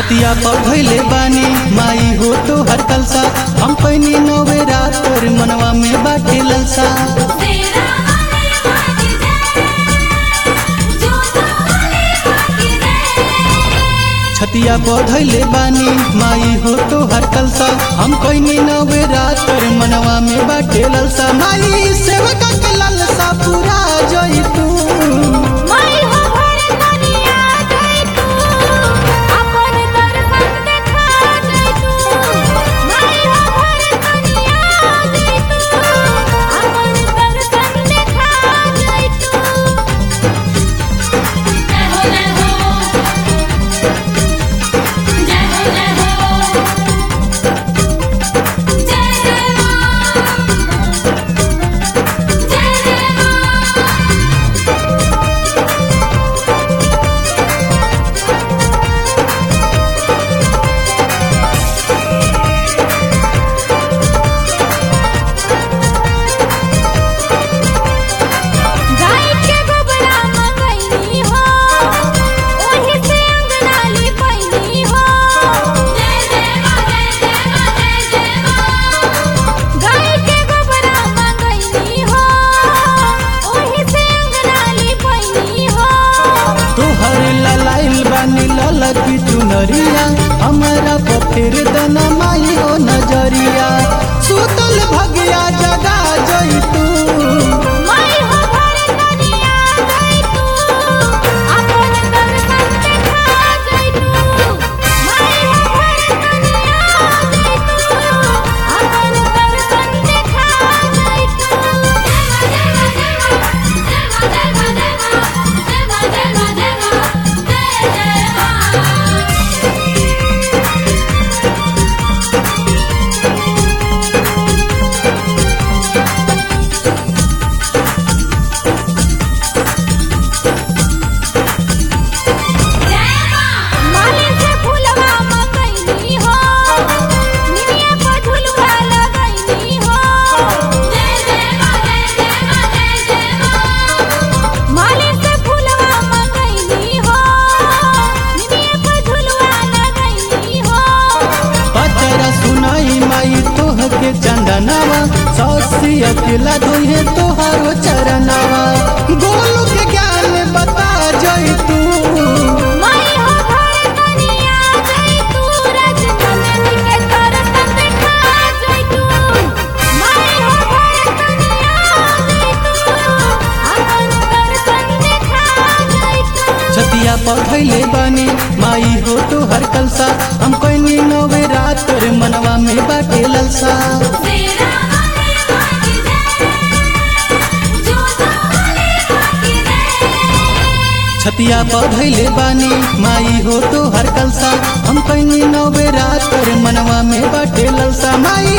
छतिया पर धैले बानी माई हो तो हर कलसा हम पैनी नवे रात पर मनवा में बाटे ललसा तेरा वाले बाकी दे जो तो वाले बाकी दे छतिया पर धैले बानी माई हो तो हर कलसा हम पैनी नवे रात पर मनवा में बाटे ललसा माई सेवका के ललसा पूरा जई तू माई हो भर दुनिया गई तू अपन दर्शन देखा गई तू माई हो भर दुनिया गई तू अपन दर्शन देखा गई तू जय हो जय हो जय हो जय हो जय जय मां जय जय मां गाय के गोबरा मंगैनी हो ओही से अंगना लिपैनी हो जय जय मां जय जय मां जय जय मां गाय के गोबरा मंगैनी हो ओही से अंगना लिपैनी हो तोहर ललाइल बानी ललकी चुनरिया हमारा पथेर दना माई हो नजरिया सुतल भगिया जगा जई तू माई हो भर दुनिया गई तू अपन दर्शन देखा गई तू माई हो भर दुनिया गई तू अपन दर्शन देखा गई तू जय मां जय मां जय मां जय मां जय मां जय मां जय मां माली से फूलवा मंगैनी हो निमिया को झुलवा लगैनी हो जय जय मां जय जय मां जय जय मां माली से फूलवा मंगैनी हो निमिया को झुलवा लगैनी हो पतरा सुनाई माई तोह के चंदनावा सौसी अकेला धोहे तोहारो चरनावा गोलू के ज्ञान बता जई तू माई हो भर दुनिया गई तू रजनंदन के दर्शन देखा गई तू माई हो भर दुनिया गई तू अपन दर्शन देखा गई तू छतिया पर धैले बानी माई हो तो हर कलसा हम कोई नवे रात पर मनवा में बाटे ललसा तेरा वाले बाकी दे जो तो वाले बाकी दे छतिया पर धैले बानी माई हो तो हर कलसा हम कोई नवे रात पर मनवा में बाटे ललसा माई